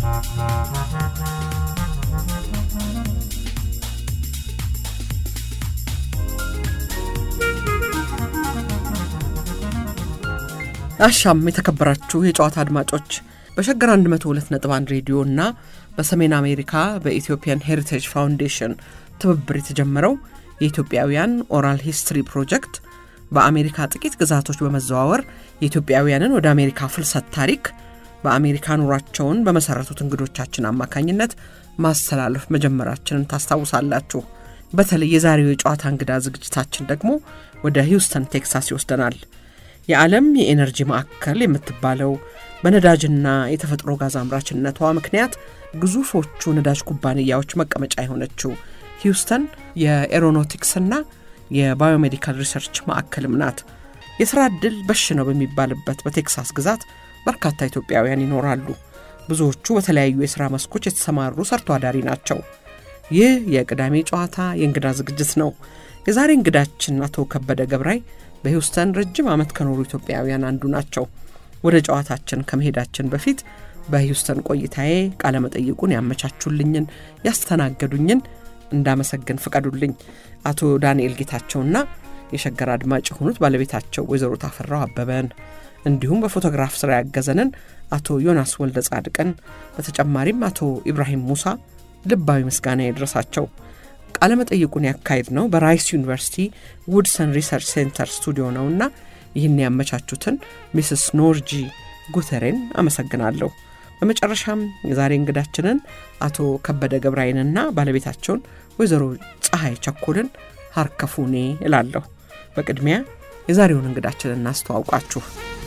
አሻም የተከበራችሁ የጨዋታ አድማጮች በሸገር 102.1 ሬዲዮ እና በሰሜን አሜሪካ በኢትዮጵያን ሄሪቴጅ ፋውንዴሽን ትብብር የተጀመረው የኢትዮጵያውያን ኦራል ሂስትሪ ፕሮጀክት በአሜሪካ ጥቂት ግዛቶች በመዘዋወር የኢትዮጵያውያንን ወደ አሜሪካ ፍልሰት ታሪክ በአሜሪካ ኑሯቸውን በመሰረቱት እንግዶቻችን አማካኝነት ማስተላለፍ መጀመራችንን ታስታውሳላችሁ። በተለይ የዛሬው የጨዋታ እንግዳ ዝግጅታችን ደግሞ ወደ ሂውስተን ቴክሳስ ይወስደናል። የዓለም የኤነርጂ ማዕከል የምትባለው በነዳጅና የተፈጥሮ ጋዝ አምራችነቷ ምክንያት ግዙፎቹ ነዳጅ ኩባንያዎች መቀመጫ የሆነችው ሂውስተን የኤሮኖቲክስና የባዮሜዲካል ሪሰርች ማዕከልም ናት። የሥራ ዕድል በሽ ነው በሚባልበት በቴክሳስ ግዛት በርካታ ኢትዮጵያውያን ይኖራሉ። ብዙዎቹ በተለያዩ የሥራ መስኮች የተሰማሩ ሰርቶ አዳሪ ናቸው። ይህ የቅዳሜ ጨዋታ የእንግዳ ዝግጅት ነው። የዛሬ እንግዳችን አቶ ከበደ ገብራይ በሂውስተን ረጅም ዓመት ከኖሩ ኢትዮጵያውያን አንዱ ናቸው። ወደ ጨዋታችን ከመሄዳችን በፊት በሂውስተን ቆይታዬ ቃለመጠይቁን ያመቻቹልኝን ያስተናገዱኝን እንዳመሰግን ፍቀዱልኝ። አቶ ዳንኤል ጌታቸውና የሸገር አድማጭ የሆኑት ባለቤታቸው ወይዘሮ ታፈራው አበበን እንዲሁም በፎቶግራፍ ስራ ያገዘንን አቶ ዮናስ ወልደ ጻድቅን በተጨማሪም አቶ ኢብራሂም ሙሳ ልባዊ ምስጋና ይድረሳቸው። ቃለመጠይቁን ያካሄድ ነው በራይስ ዩኒቨርሲቲ ውድሰን ሪሰርች ሴንተር ስቱዲዮ ነውና ይህን ያመቻቹትን ሚስስ ኖርጂ ጉተሬን አመሰግናለሁ። በመጨረሻም የዛሬ እንግዳችንን አቶ ከበደ ገብራይንና ባለቤታቸውን ወይዘሮ ፀሐይ ቸኮልን ሀርከፉኔ እላለሁ። በቅድሚያ የዛሬውን እንግዳችንን እናስተዋውቃችሁ።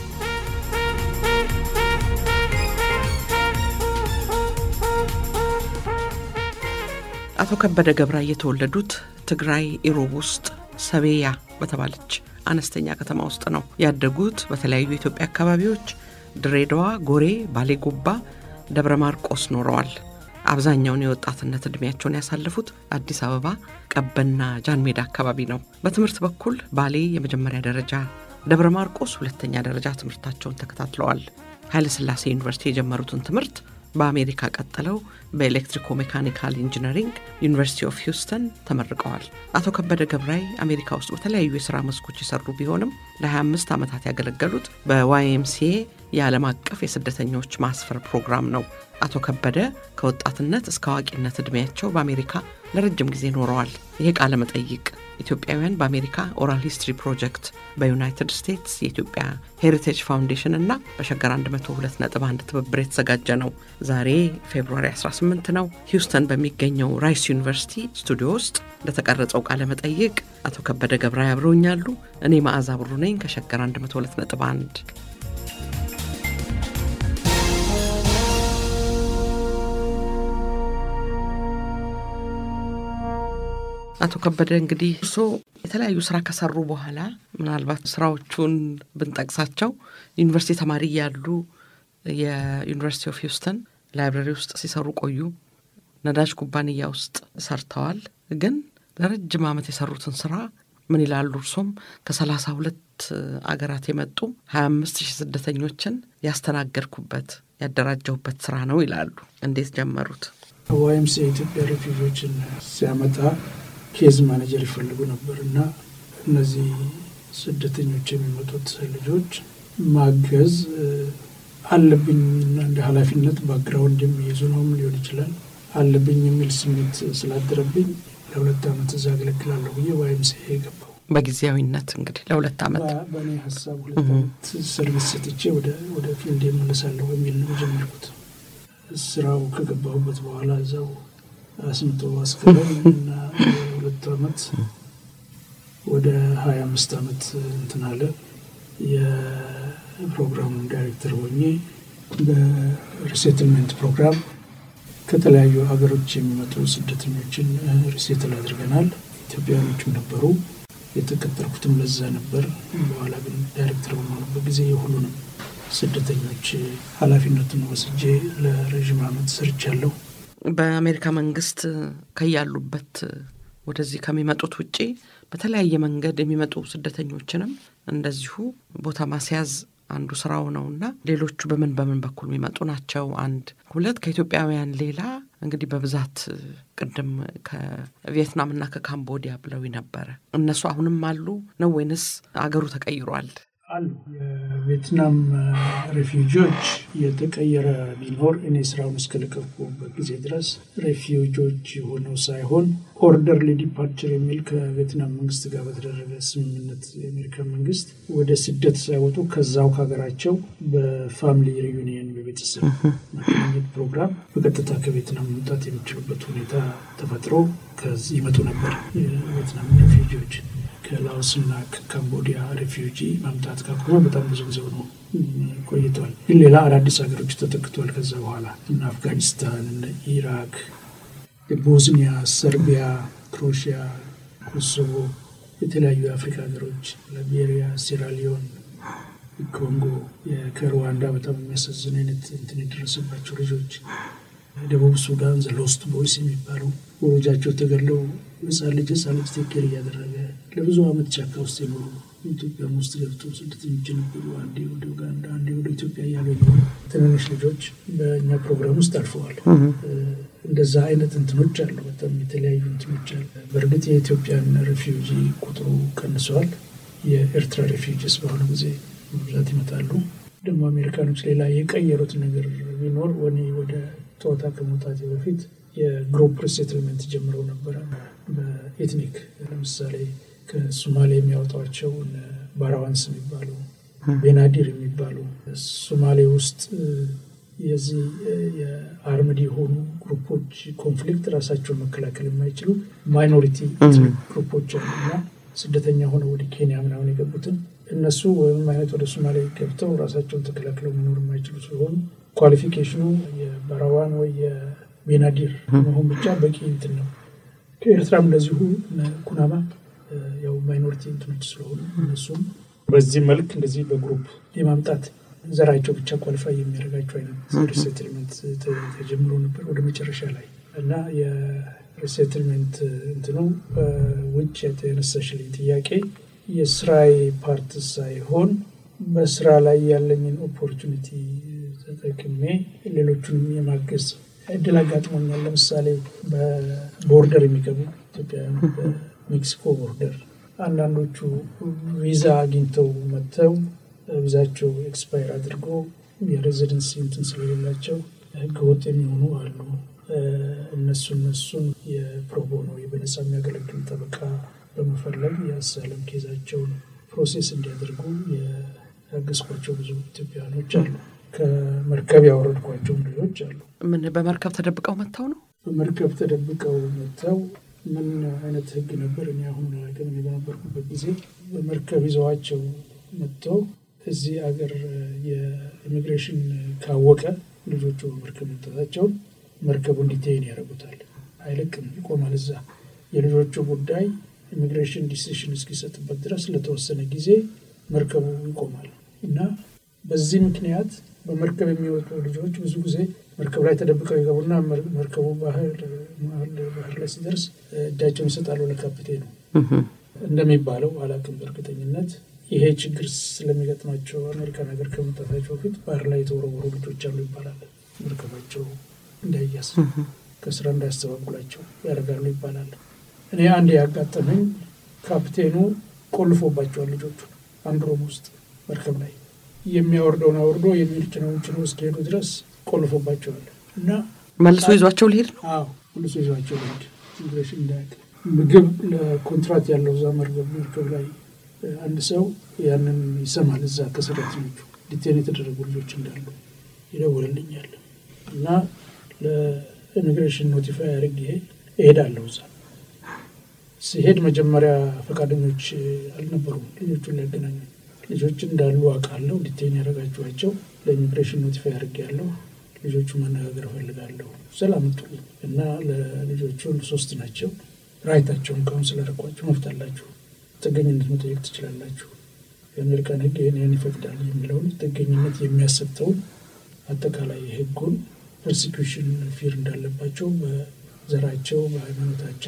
አቶ ከበደ ገብራይ የተወለዱት ትግራይ ኢሮብ ውስጥ ሰቤያ በተባለች አነስተኛ ከተማ ውስጥ ነው። ያደጉት በተለያዩ የኢትዮጵያ አካባቢዎች ድሬዳዋ፣ ጎሬ፣ ባሌ ጎባ፣ ደብረ ማርቆስ ኖረዋል። አብዛኛውን የወጣትነት ዕድሜያቸውን ያሳለፉት አዲስ አበባ ቀበና ጃን ሜዳ አካባቢ ነው። በትምህርት በኩል ባሌ የመጀመሪያ ደረጃ፣ ደብረ ማርቆስ ሁለተኛ ደረጃ ትምህርታቸውን ተከታትለዋል። ኃይለሥላሴ ዩኒቨርሲቲ የጀመሩትን ትምህርት በአሜሪካ ቀጥለው በኤሌክትሪኮ ሜካኒካል ኢንጂነሪንግ ዩኒቨርሲቲ ኦፍ ሂውስተን ተመርቀዋል። አቶ ከበደ ገብራይ አሜሪካ ውስጥ በተለያዩ የሥራ መስኮች የሰሩ ቢሆንም ለ25 ዓመታት ያገለገሉት በዋይኤምሲኤ የዓለም አቀፍ የስደተኞች ማስፈር ፕሮግራም ነው። አቶ ከበደ ከወጣትነት እስከ አዋቂነት ዕድሜያቸው በአሜሪካ ለረጅም ጊዜ ኖረዋል። ይሄ ቃለ መጠይቅ ኢትዮጵያውያን በአሜሪካ ኦራል ሂስትሪ ፕሮጀክት በዩናይትድ ስቴትስ የኢትዮጵያ ሄሪቴጅ ፋውንዴሽን እና በሸገር 102.1 ትብብር የተዘጋጀ ነው። ዛሬ ፌብሩዋሪ 18 ነው። ሂውስተን በሚገኘው ራይስ ዩኒቨርሲቲ ስቱዲዮ ውስጥ ለተቀረጸው ቃለ መጠይቅ አቶ ከበደ ገብራይ አብረውኛሉ። እኔ መዓዛ ብሩ ነኝ ከሸገር 102.1 አቶ ከበደ እንግዲህ እርሶ የተለያዩ ስራ ከሰሩ በኋላ ምናልባት ስራዎቹን ብንጠቅሳቸው ዩኒቨርሲቲ ተማሪ እያሉ የዩኒቨርሲቲ ኦፍ ሂውስተን ላይብረሪ ውስጥ ሲሰሩ ቆዩ። ነዳጅ ኩባንያ ውስጥ ሰርተዋል። ግን ለረጅም ዓመት የሰሩትን ስራ ምን ይላሉ? እርሶም ከሰላሳ ሁለት አገራት የመጡ ሀያ አምስት ሺህ ስደተኞችን ያስተናገድኩበት ያደራጀሁበት ስራ ነው ይላሉ። እንዴት ጀመሩት? ዋይምስ የኢትዮጵያ ሬፊውጂዎችን ሲያመጣ ኬዝ ማኔጀር ይፈልጉ ነበር እና እነዚህ ስደተኞች የሚመጡት ልጆች ማገዝ አለብኝ እና እንደ ኃላፊነት ባክግራውንድ የሚይዙ ነውም ሊሆን ይችላል አለብኝ የሚል ስሜት ስላደረብኝ ለሁለት ዓመት እዛ አገለግላለሁ ብዬ ዋይምስ የገባው በጊዜያዊነት እንግዲህ ለሁለት ዓመት በእኔ ሀሳብ ሁለት ዓመት ሰርቪስ ሰጥቼ ወደ ፊልድ የመለሳለሁ የሚል ነው የጀመርኩት። ስራው ከገባሁበት በኋላ እዛው አስምቶ አስከረኝ እና ሁለቱ ዓመት ወደ ሀያ አምስት ዓመት እንትን አለ። የፕሮግራሙ ዳይሬክተር ሆኜ በሪሴትልመንት ፕሮግራም ከተለያዩ ሀገሮች የሚመጡ ስደተኞችን ሪሴትል አድርገናል። ኢትዮጵያኖችም ነበሩ። የተቀጠርኩትም ለዛ ነበር። በኋላ ግን ዳይሬክተር በመሆኑበት ጊዜ የሁሉንም ስደተኞች ኃላፊነቱን ወስጄ ለረዥም ዓመት ሰርቻለሁ። በአሜሪካ መንግስት ከያሉበት ወደዚህ ከሚመጡት ውጪ በተለያየ መንገድ የሚመጡ ስደተኞችንም እንደዚሁ ቦታ ማስያዝ አንዱ ስራው ነው እና ሌሎቹ በምን በምን በኩል የሚመጡ ናቸው? አንድ ሁለት ከኢትዮጵያውያን ሌላ እንግዲህ በብዛት ቅድም ከቪየትናምና ከካምቦዲያ ብለው ነበረ። እነሱ አሁንም አሉ ነው ወይንስ አገሩ ተቀይሯል? አሉ የቪየትናም ሬፊውጂዎች የተቀየረ ቢኖር እኔ ስራውን እስከለቀቁበት ጊዜ ድረስ ሬፊውጂዎች ሆነው ሳይሆን ኦርደርሊ ዲፓርቸር የሚል ከቪየትናም መንግስት ጋር በተደረገ ስምምነት የአሜሪካ መንግስት ወደ ስደት ሳይወጡ ከዛው ከሀገራቸው በፋሚሊ ሪዩኒየን በቤተሰብ ማገናኘት ፕሮግራም በቀጥታ ከቪየትናም መምጣት የሚችሉበት ሁኔታ ተፈጥሮ ከዚህ ይመጡ ነበር የቪየትናም ሬፊውጂዎች። ከላኦስና ከካምቦዲያ ሬፊውጂ ማምጣት ካቆመ በጣም ብዙ ጊዜ ነው ቆይተዋል። ግን ሌላ አዳዲስ ሀገሮች ተተክተዋል። ከዛ በኋላ እነ አፍጋኒስታን፣ እነ ኢራክ፣ ቦዝኒያ፣ ሰርቢያ፣ ክሮሽያ፣ ኮሶቮ፣ የተለያዩ የአፍሪካ ሀገሮች ላይቤሪያ፣ ሴራሊዮን፣ ኮንጎ፣ ከሩዋንዳ በጣም የሚያሳዝን አይነት እንትን የደረሰባቸው ልጆች ደቡብ ሱዳን ዘ ሎስት ቦይስ የሚባሉ ወላጆቻቸው ተገድለው ህፃን ልጅ ህፃን ልጅ ቴኬር እያደረገ ለብዙ ዓመት ጫካ ውስጥ የኖሩ ኢትዮጵያ ውስጥ ገብቶ ስደተኞች ነበሩ። አንዴ ወደ ኡጋንዳ፣ አንዴ ወደ ኢትዮጵያ እያሉ የኖሩ ትንንሽ ልጆች በእኛ ፕሮግራም ውስጥ አልፈዋል። እንደዛ አይነት እንትኖች አሉ። በጣም የተለያዩ እንትኖች አሉ። በእርግጥ የኢትዮጵያን ሬፊውጂ ቁጥሩ ቀንሰዋል። የኤርትራ ሬፊውጂስ በአሁኑ ጊዜ በብዛት ይመጣሉ። ደግሞ አሜሪካኖች ሌላ የቀየሩት ነገር ቢኖር ወኔ ወደ ጨዋታ ከመውጣቴ በፊት የግሩፕ ሪሴትልመንት ጀምረው ነበረ። በኤትኒክ ለምሳሌ ከሶማሌ የሚያወጧቸው ባራዋንስ የሚባሉ ቤናዲር የሚባሉ ሶማሌ ውስጥ የዚህ የአርምድ የሆኑ ግሩፖች ኮንፍሊክት ራሳቸውን መከላከል የማይችሉ ማይኖሪቲ ግሩፖች አሉ እና ስደተኛ ሆነው ወደ ኬንያ ምናምን የገቡትን እነሱ ወይም አይነት ወደ ሶማሌ ገብተው ራሳቸውን ተከላክለው መኖር የማይችሉ ሲሆኑ ኳሊፊኬሽኑ የባራዋን ወይ የቤናዲር መሆን ብቻ በቂ እንትን ነው። ከኤርትራም እንደዚሁ ኩናማ ያው ማይኖሪቲ እንትኖች ስለሆኑ እነሱም በዚህ መልክ እንደዚህ በግሩፕ የማምጣት ዘራቸው ብቻ ኳሊፋይ የሚያደርጋቸው አይነት ሪሴትልመንት ተጀምሮ ነበር ወደ መጨረሻ ላይ እና የሪሴትልመንት እንትኑ ውጭ የተነሳሽልኝ ጥያቄ የስራዬ ፓርት ሳይሆን በስራ ላይ ያለኝን ኦፖርቹኒቲ ተጠቅሜ ሌሎቹንም የማገዝ እድል አጋጥሞኛል። ለምሳሌ በቦርደር የሚገቡ ኢትዮጵያውያን በሜክሲኮ ቦርደር አንዳንዶቹ ቪዛ አግኝተው መጥተው ቪዛቸው ኤክስፓየር አድርጎ የሬዚደንሲ እንትን ስለሌላቸው ህገወጥ የሚሆኑ አሉ። እነሱ እነሱን የፕሮቦኖ በነፃ የሚያገለግል ጠበቃ በመፈለግ የአሳለም ኬዛቸውን ፕሮሴስ እንዲያደርጉ ያገዝኳቸው ብዙ ኢትዮጵያውያኖች አሉ። ከመርከብ ያወረድኳቸውም ልጆች አሉ። ምን በመርከብ ተደብቀው መጥተው ነው? በመርከብ ተደብቀው መጥተው ምን አይነት ህግ ነበር? እኔ አሁን ግን በነበርኩበት ጊዜ በመርከብ ይዘዋቸው መጥተው እዚህ አገር የኢሚግሬሽን ካወቀ ልጆቹ በመርከብ መምጣታቸውን መርከቡ እንዲቴይን ያደርጉታል። አይለቅም፣ ይቆማል እዛ። የልጆቹ ጉዳይ ኢሚግሬሽን ዲሲሽን እስኪሰጥበት ድረስ ለተወሰነ ጊዜ መርከቡ ይቆማል እና በዚህ ምክንያት በመርከብ የሚወጡ ልጆች ብዙ ጊዜ መርከብ ላይ ተደብቀው ይገቡና መርከቡ ባህር ባህር ላይ ሲደርስ እጃቸውን ይሰጣሉ ለካፕቴኑ እንደሚባለው አላውቅም በእርግጠኝነት ይሄ ችግር ስለሚገጥማቸው አሜሪካን ሀገር ከመምጣታቸው በፊት ባህር ላይ የተወረወሩ ልጆች አሉ ይባላል። መርከባቸው እንዳይያዝ ከስራ እንዳያስተባጉላቸው ያደርጋሉ ይባላል። እኔ አንድ ያጋጠመኝ ካፕቴኑ ቆልፎባቸዋል ልጆቹ አንድ ሮም ውስጥ መርከብ ላይ የሚያወርደውን አውርዶ የሚጭነውን ጭነው እስኪሄዱ ድረስ ቆልፎባቸዋል እና መልሶ ይዟቸው ሊሄድ ነው። አዎ መልሶ ይዟቸው ሊሄድ ኢሚግሬሽን እንዳያውቅ ምግብ ለኮንትራት ያለው እዛ መርከብ መርከብ ላይ አንድ ሰው ያንን ይሰማል። እዛ ከሰራተኞቹ ዲቴን የተደረጉ ልጆች እንዳሉ ይደውልልኛል እና ለኢሚግሬሽን ኖቲፋይ አድርጌ እሄዳለሁ። እዛ ሲሄድ መጀመሪያ ፈቃደኞች አልነበሩም ልጆቹን ሊያገናኙ። ልጆች እንዳሉ አውቃለሁ። ዲቴን ያደረጋችኋቸው ለኢሚግሬሽን ኖቲፋይ አድርጌ ያለሁ ልጆቹ መነጋገር እፈልጋለሁ ሰላም መጡልኝ እና ለልጆቹ ሶስት ናቸው። ራይታቸውን ካውንስል አደረኳቸው። መብት አላችሁ ጥገኝነት መጠየቅ ትችላላችሁ። የአሜሪካን ሕግ ይህን ይህን ይፈቅዳል የሚለውን ጥገኝነት የሚያሰጠውን አጠቃላይ ሕጉን ፐርሲኪሽን ፊር እንዳለባቸው በዘራቸው፣ በሃይማኖታቸው፣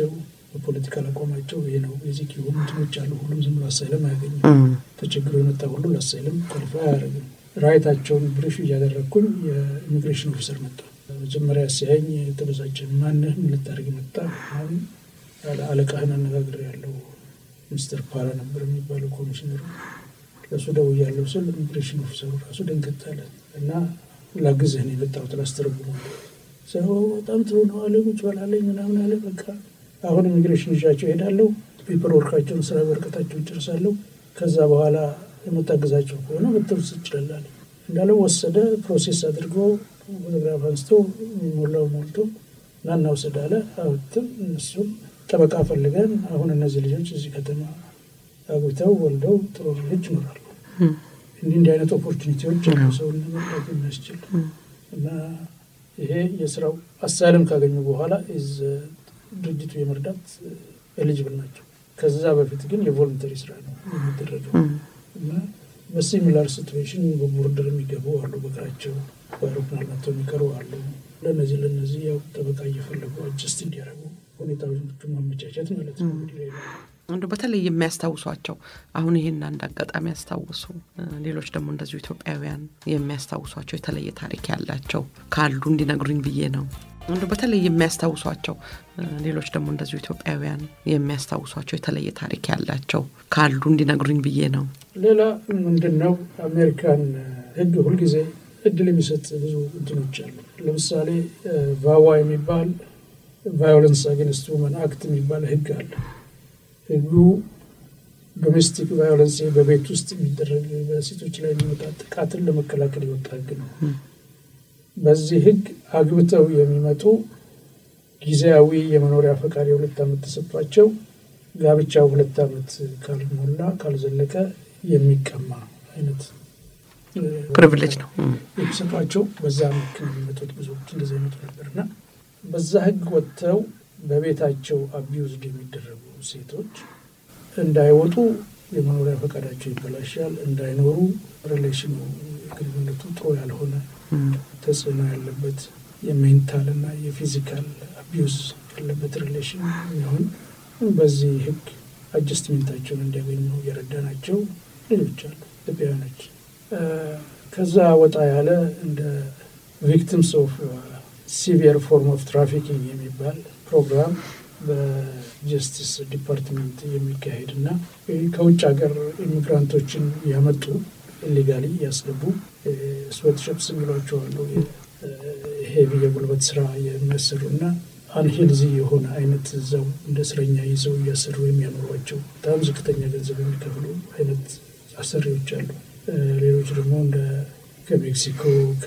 በፖለቲካል አቋማቸው ይሄ ነው ቤዚክ የሆኑ እንትኖች አሉ። ሁሉም ዝም ብሎ አሳይለም አያገኝም። ተቸግሮ የመጣ ሁሉ ለአሳይለም ኳሊፋይ አያደርግም። ራይታቸውን ብሪፍ እያደረግኩኝ የኢሚግሬሽን ኦፊሰር መጣ። መጀመሪያ ሲያየኝ የተበሳጨ ማንህ ምን ልታደርግ መጣ? አሁን አለቃህን አነጋግር ያለው ሚስተር ፓራ ነበር የሚባለው ኮሚሽነሩ። ለእሱ ደውያለሁ ስል ኢሚግሬሽን ኦፊሰሩ ራሱ ደንገጥ አለ እና ላግዝህ ነው የመጣሁት ላስተረጉሙ ሰው በጣም ጥሩ ነው አለ። ቁጭ በላለኝ ምናምን አለ። በቃ አሁን ኢሚግሬሽን ይዣቸው እሄዳለሁ። ፔፐር ወርካቸውን ስራ በርቀታቸው ይጨርሳለሁ። ከዛ በኋላ የምታግዛቸው ከሆነ መተውስ ይችላል እንዳለው ወሰደ። ፕሮሴስ አድርጎ ፎቶግራፍ አንስቶ ሞላው ሞልቶ ናና ውሰድ አለ። አውጥተን እነሱም ጠበቃ ፈልገን አሁን እነዚህ ልጆች እዚህ ከተማ አግብተው ወልደው ጥሩ ልጅ ይኖራሉ። እንዲህ እንዲህ አይነት ኦፖርቹኒቲዎች ሰውን ለመርዳት የሚያስችል እና ይሄ የስራው አሳይለም ካገኙ በኋላ ድርጅቱ የመርዳት ኤሊጅብል ናቸው። ከዛ በፊት ግን የቮለንተሪ ስራ ነው የሚደረገው እና በሲሚላር ሲትዌሽን በቦርደር የሚገቡ አሉ፣ በእግራቸው በአውሮፕላን መጥተው የሚቀሩ አሉ። ለነዚህ ለነዚህ ያው ጠበቃ እየፈለጉ አጀስት እንዲያደርጉ ሁኔታዎቹ ማመቻቸት ማለት ነው እንግዲህ ሌላ እንደ በተለይ የሚያስታውሷቸው አሁን ይህን አንድ አጋጣሚ ያስታውሱ፣ ሌሎች ደግሞ እንደዚሁ ኢትዮጵያውያን የሚያስታውሷቸው የተለየ ታሪክ ያላቸው ካሉ እንዲነግሩኝ ብዬ ነው። እንደ በተለይ የሚያስታውሷቸው ሌሎች ደግሞ እንደዚሁ ኢትዮጵያውያን የሚያስታውሷቸው የተለየ ታሪክ ያላቸው ካሉ እንዲነግሩኝ ብዬ ነው። ሌላ ምንድን ነው አሜሪካን ሕግ ሁልጊዜ እድል የሚሰጥ ብዙ እንትኖች አሉ። ለምሳሌ ቫዋ የሚባል ቫዮለንስ አጌንስት ውመን አክት የሚባል ሕግ አለ። ህጉ ዶሜስቲክ ቫዮለንስ በቤት ውስጥ የሚደረግ በሴቶች ላይ የሚመጣ ጥቃትን ለመከላከል የወጣ ህግ ነው። በዚህ ህግ አግብተው የሚመጡ ጊዜያዊ የመኖሪያ ፈቃድ የሁለት ዓመት ተሰጥቷቸው ጋብቻው ሁለት ዓመት ካልሞላ ካልዘለቀ የሚቀማ አይነት ፕሪቪሌጅ ነው የሚሰጧቸው። በዛ ምክ የሚመጡት ብዙዎች እንደዚ ይመጡ ነበር እና በዛ ህግ ወጥተው በቤታቸው አቢውዝድ የሚደረጉ ሴቶች እንዳይወጡ የመኖሪያ ፈቃዳቸው ይበላሻል። እንዳይኖሩ ሪሌሽኑ ግንኙነቱ ጥሩ ያልሆነ ተጽዕኖ ያለበት የሜንታል እና የፊዚካል አቢዩዝ ያለበት ሪሌሽን የሚሆን በዚህ ህግ አጀስትሜንታቸውን እንዲያገኙ የረዳናቸው ልጆች አሉ ኢትዮጵያውያኖች። ከዛ ወጣ ያለ እንደ ቪክቲምስ ኦፍ ሲቪየር ፎርም ኦፍ ትራፊኪንግ የሚባል ፕሮግራም በጀስቲስ ዲፓርትመንት የሚካሄድ እና ከውጭ ሀገር ኢሚግራንቶችን ያመጡ ኢሌጋሊ ያስገቡ ስዌትሾፕስ የሚሏቸው አሉ። ሄቪ የጉልበት ስራ የሚያሰሩ እና አንሄልዚ የሆነ አይነት እዛው እንደ እስረኛ ይዘው እያሰሩ የሚያኖሯቸው በጣም ዝቅተኛ ገንዘብ የሚከፍሉ አይነት አሰሪዎች አሉ። ሌሎች ደግሞ እንደ ከሜክሲኮ፣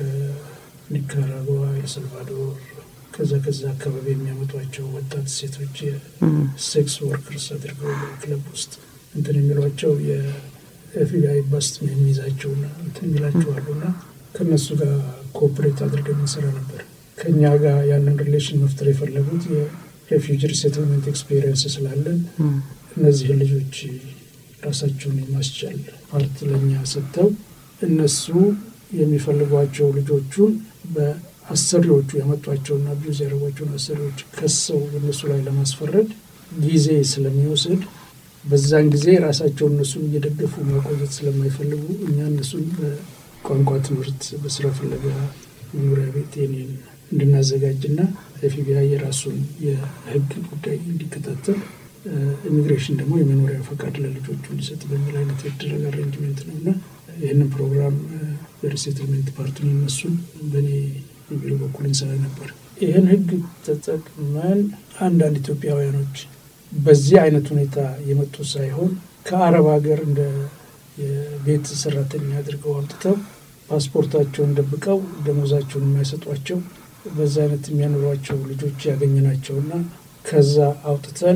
ከኒካራጓ፣ ኤልሳልቫዶር ከዛ ከዛ አካባቢ የሚያመጧቸው ወጣት ሴቶች የሴክስ ወርከርስ አድርገው ክለብ ውስጥ እንትን የሚሏቸው የኤፍቢአይ ባስት የሚይዛቸውና እንትን የሚላቸው አሉና ከእነሱ ጋር ኮኦፕሬት አድርገን እንሰራ ነበር። ከእኛ ጋር ያንን ሪሌሽን መፍጠር የፈለጉት የሬፊውጂ ሪሴትልመንት ኤክስፔሪየንስ ስላለን እነዚህን ልጆች ራሳቸውን የማስቻል ፓርት ለእኛ ሰጥተው እነሱ የሚፈልጓቸው ልጆቹን በአሰሪዎቹ ያመጧቸውና ቢዩዝ ያደረጓቸውን አሰሪዎች ከሰው እነሱ ላይ ለማስፈረድ ጊዜ ስለሚወስድ በዛን ጊዜ ራሳቸውን እነሱን እየደገፉ ማቆየት ስለማይፈልጉ እኛ እነሱን በቋንቋ ትምህርት፣ በስራ ፍለጋ መኖሪያ ቤት የኔን እንድናዘጋጅና ኤፍቢአይ የራሱን የሕግ ጉዳይ እንዲከታተል ኢሚግሬሽን ደግሞ የመኖሪያ ፈቃድ ለልጆቹ እንዲሰጥ በሚል አይነት የተደረገ አሬንጅሜንት ነው እና ይህንን ፕሮግራም የሪሴትልሜንት ፓርቱን እነሱን በእኔ ቢሮ በኩል እንሰራ ነበር። ይህን ሕግ ተጠቅመን አንዳንድ ኢትዮጵያውያኖች በዚህ አይነት ሁኔታ የመጡ ሳይሆን ከአረብ ሀገር እንደ የቤት ሰራተኛ አድርገው አምጥተው ፓስፖርታቸውን ደብቀው ደሞዛቸውን የማይሰጧቸው በዛ አይነት የሚያኖሯቸው ልጆች ያገኘናቸውና ከዛ አውጥተን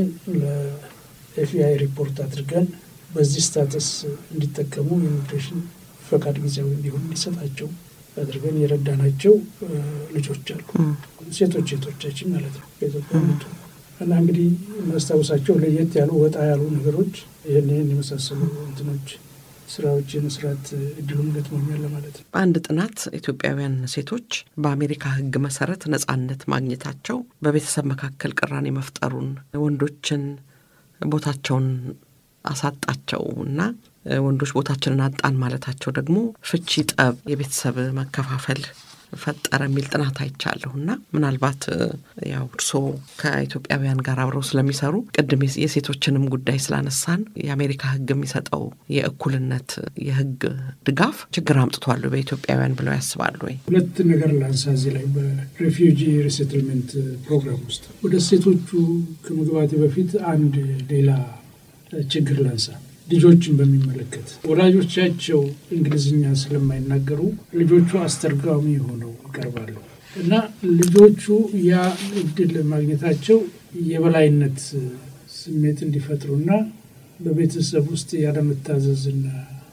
ለኤፍቢአይ ሪፖርት አድርገን በዚህ ስታተስ እንዲጠቀሙ የኢሚግሬሽን ፈቃድ ጊዜያዊ እንዲሆን እንዲሰጣቸው አድርገን የረዳናቸው ልጆች አሉ። ሴቶች ሴቶቻችን ማለት ነው ከኢትዮጵያ መጡ እና እንግዲህ እናስታውሳቸው ለየት ያሉ ወጣ ያሉ ነገሮች ይህን ይህን የመሳሰሉ እንትኖች ስራዎች የመስራት እድሉም ገጥሞኛል ለማለት ነው። አንድ ጥናት ኢትዮጵያውያን ሴቶች በአሜሪካ ሕግ መሰረት ነጻነት ማግኘታቸው በቤተሰብ መካከል ቅራኔ መፍጠሩን ወንዶችን ቦታቸውን አሳጣቸው እና ወንዶች ቦታችንን አጣን ማለታቸው ደግሞ ፍቺ፣ ጠብ፣ የቤተሰብ መከፋፈል ፈጠረ የሚል ጥናት አይቻለሁ እና ምናልባት ያው እርስዎ ከኢትዮጵያውያን ጋር አብረው ስለሚሰሩ ቅድም የሴቶችንም ጉዳይ ስላነሳን የአሜሪካ ሕግ የሚሰጠው የእኩልነት የሕግ ድጋፍ ችግር አምጥቷሉ በኢትዮጵያውያን ብለው ያስባሉ ወይ? ሁለት ነገር ላንሳ እዚህ ላይ በሬፊውጂ ሪሴትልመንት ፕሮግራም ውስጥ ወደ ሴቶቹ ከመግባቴ በፊት አንድ ሌላ ችግር ላንሳ። ልጆችን በሚመለከት ወላጆቻቸው እንግሊዝኛ ስለማይናገሩ ልጆቹ አስተርጓሚ ሆነው ይቀርባሉ እና ልጆቹ ያ እድል ማግኘታቸው የበላይነት ስሜት እንዲፈጥሩና በቤተሰብ ውስጥ ያለመታዘዝና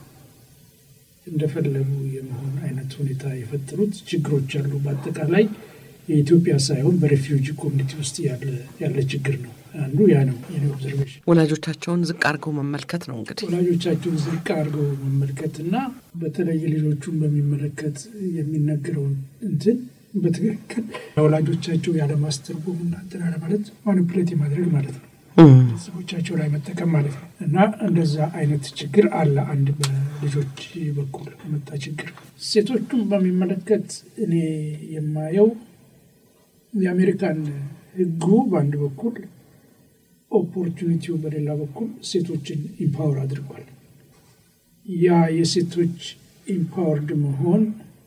እንደፈለጉ የመሆን አይነት ሁኔታ የፈጠሩት ችግሮች አሉ። በአጠቃላይ የኢትዮጵያ ሳይሆን በሬፊውጂ ኮሚኒቲ ውስጥ ያለ ችግር ነው። አንዱ ያ ነው የኔ ኦብዘርቬሽን። ወላጆቻቸውን ዝቅ አድርገው መመልከት ነው እንግዲህ ወላጆቻቸውን ዝቅ አድርገው መመልከት እና በተለይ ልጆቹን በሚመለከት የሚነገረውን እንትን በትክክል ወላጆቻቸው ያለማስተርጎም እና እንትን አለማለት ማኒፕሌት የማድረግ ማለት ነው። ቤተሰቦቻቸው ላይ መጠቀም ማለት ነው እና እንደዛ አይነት ችግር አለ። አንድ በልጆች በኩል የመጣ ችግር። ሴቶቹን በሚመለከት እኔ የማየው የአሜሪካን ሕጉ በአንድ በኩል ኦፖርቹኒቲው በሌላ በኩል ሴቶችን ኢምፓወር አድርጓል። ያ የሴቶች ኢምፓወርድ መሆን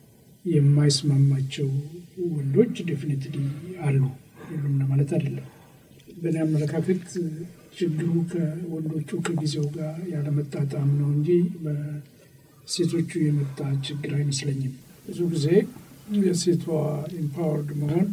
የማይስማማቸው ወንዶች ዴፊኒትሊ አሉ፣ ሁሉም ለማለት አይደለም። በእኔ አመለካከት ችግሩ ከወንዶቹ ከጊዜው ጋር ያለመጣጣም ነው እንጂ በሴቶቹ የመጣ ችግር አይመስለኝም። ብዙ ጊዜ የሴቷ ኢምፓወርድ መሆን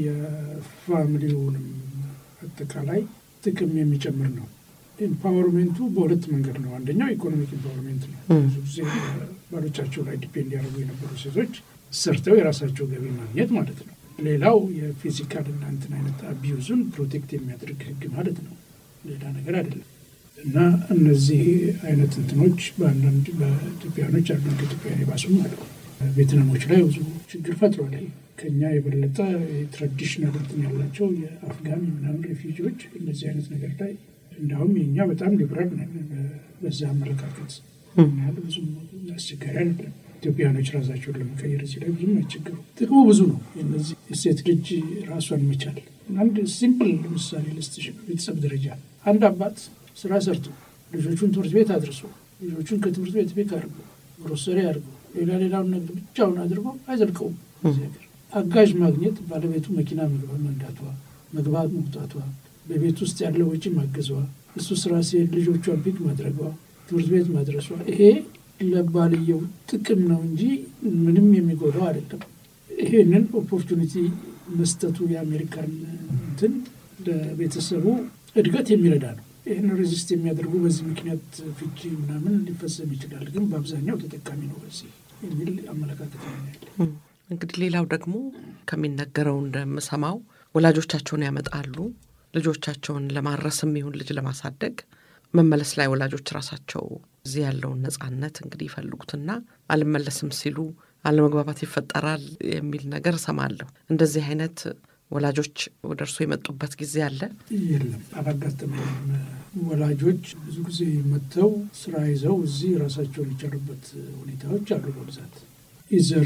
የፋሚሊውንም አጠቃላይ ጥቅም የሚጨምር ነው። ኢምፓወርሜንቱ በሁለት መንገድ ነው። አንደኛው ኢኮኖሚክ ኢምፓወርሜንት ነው። ብዙ ጊዜ ባሎቻቸው ላይ ዲፔንድ ያደርጉ የነበሩ ሴቶች ሰርተው የራሳቸው ገቢ ማግኘት ማለት ነው። ሌላው የፊዚካል እና እንትን አይነት አቢዩዙን ፕሮቴክት የሚያደርግ ህግ ማለት ነው። ሌላ ነገር አይደለም። እና እነዚህ አይነት እንትኖች በአንዳንድ በኢትዮጵያኖች አሉ፣ ከኢትዮጵያ የባሱም አሉ። ቬትናሞች ላይ ብዙ ችግር ፈጥሯል። ከኛ የበለጠ ትራዲሽናል እንትን ያላቸው የአፍጋን ምናምን ሬፊጂዎች እንደዚህ አይነት ነገር ላይ እንዲሁም የእኛ በጣም ሊብራል ነን በዛ አመለካከት ያህል ብዙም አስቸጋሪ አይደለም። ኢትዮጵያኖች ራሳቸውን ለመቀየር እዚህ ላይ ብዙም አይቸገሩ። ጥቅሙ ብዙ ነው። የነዚህ የሴት ልጅ ራሷን መቻል አንድ ሲምፕል ምሳሌ ልስጥሽ። በቤተሰብ ደረጃ አንድ አባት ስራ ሰርቶ ልጆቹን ትምህርት ቤት አድርሶ ልጆቹን ከትምህርት ቤት ቤት አድርጎ ግሮሰሪ አድርጎ ሌላ ሌላውን ነገር ብቻውን አድርጎ አይዘልቀውም። እዚህ ሀገር አጋዥ ማግኘት ባለቤቱ መኪና መንዳቷ፣ መግባት መውጣቷ፣ በቤት ውስጥ ያለው ወጪ ማገዟ፣ እሱ ስራ ሲሄድ ልጆቿን ፒክ ማድረጓ፣ ትምህርት ቤት ማድረሷ ይሄ ለባልየው ጥቅም ነው እንጂ ምንም የሚጎዳው አይደለም። ይሄንን ኦፖርቹኒቲ መስጠቱ የአሜሪካን እንትን ለቤተሰቡ እድገት የሚረዳ ነው። ይህን ሬዚስት የሚያደርጉ በዚህ ምክንያት ፍቺ ምናምን ሊፈጸም ይችላል፣ ግን በአብዛኛው ተጠቃሚ ነው በዚህ የሚል አመለካከት ነው ያለ። እንግዲህ ሌላው ደግሞ ከሚነገረው እንደምሰማው ወላጆቻቸውን ያመጣሉ ልጆቻቸውን ለማረስም ይሁን ልጅ ለማሳደግ መመለስ ላይ ወላጆች ራሳቸው እዚህ ያለውን ነጻነት እንግዲህ ይፈልጉትና አልመለስም ሲሉ አለመግባባት ይፈጠራል የሚል ነገር እሰማለሁ። እንደዚህ አይነት ወላጆች ወደ እርሱ የመጡበት ጊዜ አለ? የለም፣ አላጋጠመኝም። ወላጆች ብዙ ጊዜ መጥተው ስራ ይዘው እዚህ ራሳቸውን የቻሉበት ሁኔታዎች አሉ። በብዛት ኢዘር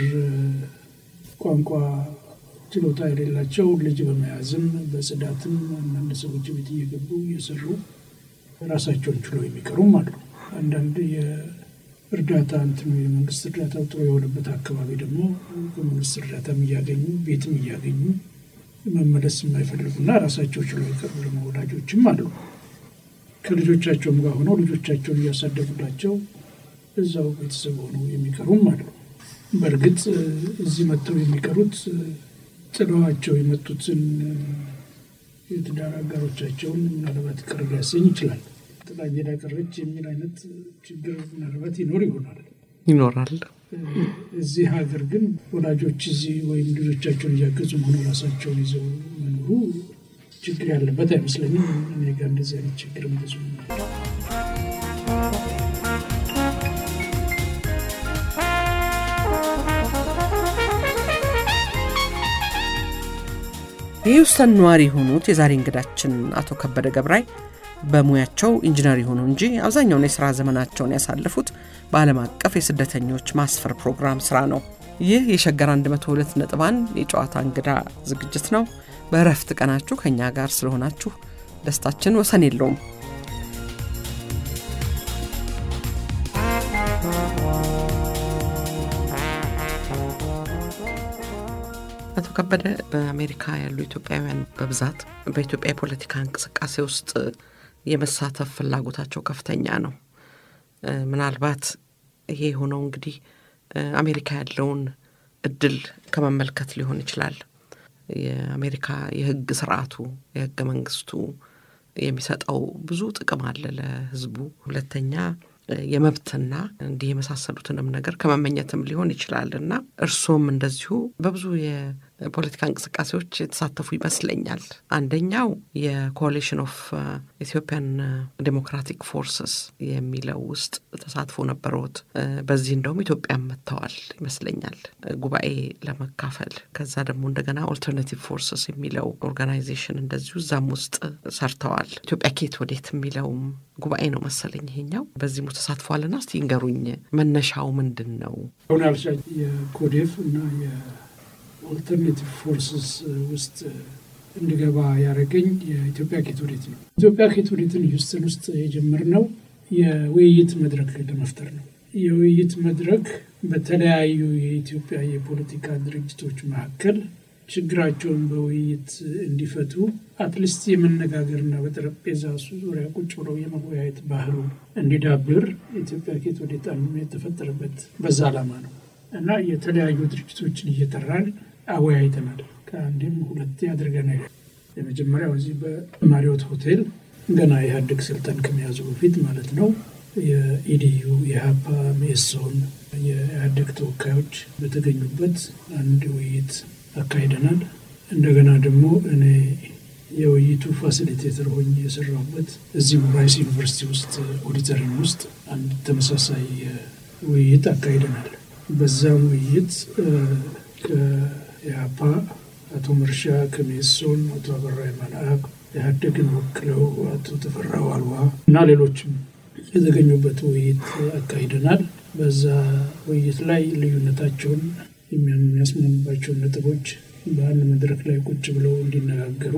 ቋንቋ ችሎታ የሌላቸው ልጅ በመያዝም በጽዳትም አንዳንድ ሰዎች ቤት እየገቡ እየሰሩ ራሳቸውን ችሎ የሚቀሩም አሉ። አንዳንድ የእርዳታ እንትኑ የመንግስት እርዳታው ጥሩ የሆነበት አካባቢ ደግሞ ከመንግስት እርዳታም እያገኙ ቤትም እያገኙ መመለስ የማይፈልጉና ራሳቸው ችሎ የቀሩ ደግሞ ወላጆችም አሉ። ከልጆቻቸውም ጋር ሆነው ልጆቻቸውን እያሳደጉላቸው እዛው ቤተሰብ ሆነው የሚቀሩም አሉ። በእርግጥ እዚህ መጥተው የሚቀሩት ጥለዋቸው የመጡትን የትዳር አጋሮቻቸውን ምናልባት ቅር ሊያሰኝ ይችላል። ጥላ ሄዳ ቀረች የሚል አይነት ችግር ምናልባት ይኖር ይሆናል ይኖራል። እዚህ ሀገር ግን ወላጆች እዚህ ወይም ልጆቻቸውን እያገዙ መሆኑ ራሳቸውን ይዘው መኖሩ ችግር ያለበት አይመስለኝም። እኔ ጋር እንደዚህ አይነት ችግር ብዙ የሂውስተን ነዋሪ የሆኑት የዛሬ እንግዳችን አቶ ከበደ ገብራይ በሙያቸው ኢንጂነር የሆኑ እንጂ አብዛኛውን የሥራ ዘመናቸውን ያሳለፉት በዓለም አቀፍ የስደተኞች ማስፈር ፕሮግራም ሥራ ነው። ይህ የሸገር 102 ነጥብ አንድ የጨዋታ እንግዳ ዝግጅት ነው። በእረፍት ቀናችሁ ከእኛ ጋር ስለሆናችሁ ደስታችን ወሰን የለውም። አቶ ከበደ በአሜሪካ ያሉ ኢትዮጵያውያን በብዛት በኢትዮጵያ የፖለቲካ እንቅስቃሴ ውስጥ የመሳተፍ ፍላጎታቸው ከፍተኛ ነው። ምናልባት ይሄ የሆነው እንግዲህ አሜሪካ ያለውን እድል ከመመልከት ሊሆን ይችላል። የአሜሪካ የሕግ ስርዓቱ የሕገ መንግስቱ የሚሰጠው ብዙ ጥቅም አለ ለሕዝቡ። ሁለተኛ የመብትና እንዲህ የመሳሰሉትንም ነገር ከመመኘትም ሊሆን ይችላል እና እርስዎም እንደዚሁ በብዙ የፖለቲካ እንቅስቃሴዎች የተሳተፉ ይመስለኛል። አንደኛው የኮalition ኦፍ ኢትዮጵያን ዴሞክራቲክ ፎርስስ የሚለው ውስጥ ተሳትፎ ነበረዎት። በዚህ እንደውም ኢትዮጵያም መጥተዋል ይመስለኛል ጉባኤ ለመካፈል። ከዛ ደግሞ እንደገና ኦልተርናቲቭ ፎርስስ የሚለው ኦርጋናይዜሽን እንደዚሁ እዛም ውስጥ ሰርተዋል። ኢትዮጵያ ኬት ወዴት የሚለውም ጉባኤ ነው መሰለኝ ይሄኛው። በዚህም ተሳትፏልና እስቲ ንገሩኝ፣ መነሻው ምንድን ነው? አሁን ያልሻ የኮዴፍ እና የኦልተርኔቲቭ ፎርስስ ውስጥ እንድገባ ያደረገኝ የኢትዮጵያ ኬት ወዴት ነው። ኢትዮጵያ ኬት ወዴትን ሂውስተን ውስጥ የጀመርነው የውይይት መድረክ ለመፍጠር ነው። የውይይት መድረክ በተለያዩ የኢትዮጵያ የፖለቲካ ድርጅቶች መካከል ችግራቸውን በውይይት እንዲፈቱ አትሊስት የመነጋገርና በጠረጴዛ ዙሪያ ቁጭ ብለው የመወያየት ባህሉ እንዲዳብር የኢትዮጵያ ኬት ወዴት የተፈጠረበት በዛ ዓላማ ነው እና የተለያዩ ድርጅቶችን እየጠራን አወያይተናል። ከአንዴም ሁለቴ አድርገናል። የመጀመሪያው እዚህ በማሪዮት ሆቴል ገና ኢህአዴግ ስልጣን ከመያዙ በፊት ማለት ነው። የኢዲዩ የሀፓ ሜሶን የኢህአዴግ ተወካዮች በተገኙበት አንድ ውይይት አካሂደናል። እንደገና ደግሞ እኔ የውይይቱ ፋሲሊቴተር ሆኜ የሰራሁበት እዚሁ ራይስ ዩኒቨርሲቲ ውስጥ ኦዲተሪም ውስጥ አንድ ተመሳሳይ ውይይት አካሂደናል። በዛም ውይይት ከኢህአፓ አቶ መርሻ ከሜሶን አቶ አበራ መልአክ ኢህአዴግን ወክለው አቶ ተፈራ ዋልዋ እና ሌሎችም የተገኙበት ውይይት አካሂደናል። በዛ ውይይት ላይ ልዩነታቸውን የሚያስማሙባቸውን ነጥቦች በአንድ መድረክ ላይ ቁጭ ብለው እንዲነጋገሩ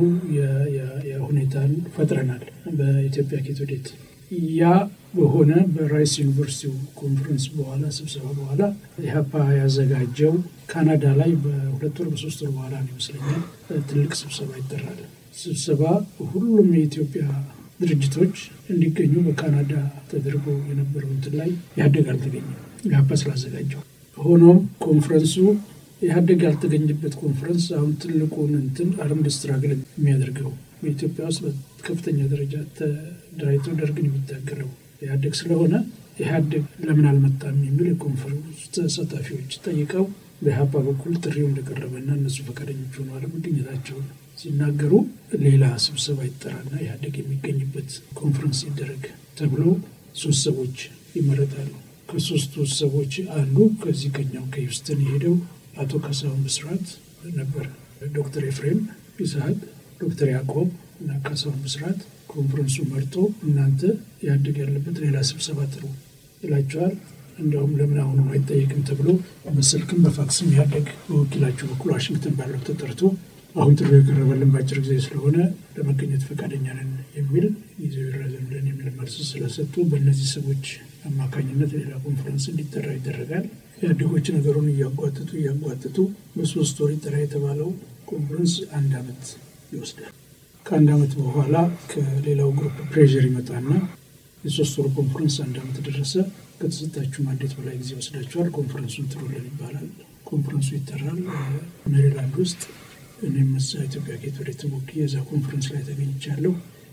ሁኔታን ፈጥረናል። በኢትዮጵያ ኬት ወዴት ያ በሆነ በራይስ ዩኒቨርሲቲው ኮንፈረንስ በኋላ ስብሰባ በኋላ ኢህአፓ ያዘጋጀው ካናዳ ላይ በሁለት ወር በሶስት ወር በኋላ ነው ይመስለኛል ትልቅ ስብሰባ ይጠራል። ስብሰባ ሁሉም የኢትዮጵያ ድርጅቶች እንዲገኙ በካናዳ ተደርጎ የነበረው እንትን ላይ ኢህአዴግ አልተገኘም ኢህአፓ ስላዘጋጀው። ሆኖም ኮንፈረንሱ ኢህአዴግ ያልተገኘበት ኮንፈረንስ አሁን ትልቁን እንትን አርምድ ስትራግል የሚያደርገው በኢትዮጵያ ውስጥ በከፍተኛ ደረጃ ተደራጅቶ ደርግን የሚታገለው ኢህአዴግ ስለሆነ ኢህአዴግ ለምን አልመጣም የሚል የኮንፈረንሱ ተሳታፊዎች ጠይቀው በኢህአፓ በኩል ጥሪው እንደቀረበና እነሱ ፈቃደኞች ሆነው አለመገኘታቸውን ሲናገሩ ሌላ ስብሰባ ይጠራና ኢህአዴግ የሚገኝበት ኮንፈረንስ ይደረግ ተብሎ ሶስት ሰዎች ይመረጣሉ። ከሶስቱ ሰዎች አንዱ ከዚህ ከኛው ከሂውስተን የሄደው አቶ ካሳሁን ብስራት ነበር። ዶክተር ኤፍሬም ይስሐቅ፣ ዶክተር ያዕቆብ እና ካሳሁን ብስራት ኮንፈረንሱ መርጦ እናንተ ኢህአዴግ ያለበት ሌላ ስብሰባ ጥሩ ይላቸዋል። እንዲያውም ለምን አሁኑ አይጠየቅም ተብሎ በስልክም በፋክስም ኢህአዴግ በወኪላቸው በኩል ዋሽንግተን ባለው ተጠርቶ አሁን ጥሩ የቀረበልን በአጭር ጊዜ ስለሆነ ለመገኘት ፈቃደኛ ነን የሚል ጊዜው ይራዘምልን የሚል መልስ ስለሰጡ በእነዚህ ሰዎች አማካኝነት ሌላ ኮንፈረንስ እንዲጠራ ይደረጋል። ኢህአዴጎች ነገሩን እያጓትቱ እያጓትቱ በሶስት ወር ይጠራ የተባለው ኮንፈረንስ አንድ አመት ይወስዳል። ከአንድ አመት በኋላ ከሌላው ግሩፕ ፕሬዥር ይመጣና የሶስት ወር ኮንፈረንስ አንድ አመት ደረሰ፣ ከተሰጣችሁ ማንዴት በላይ ጊዜ ወስዳችኋል፣ ኮንፈረንሱን ጥሩልን ይባላል። ኮንፈረንሱ ይጠራል ሜሪላንድ ውስጥ። እኔም እዛ ኢትዮጵያ ጌት ወደ ተሞክዬ የዛ ኮንፈረንስ ላይ ተገኝቻለሁ።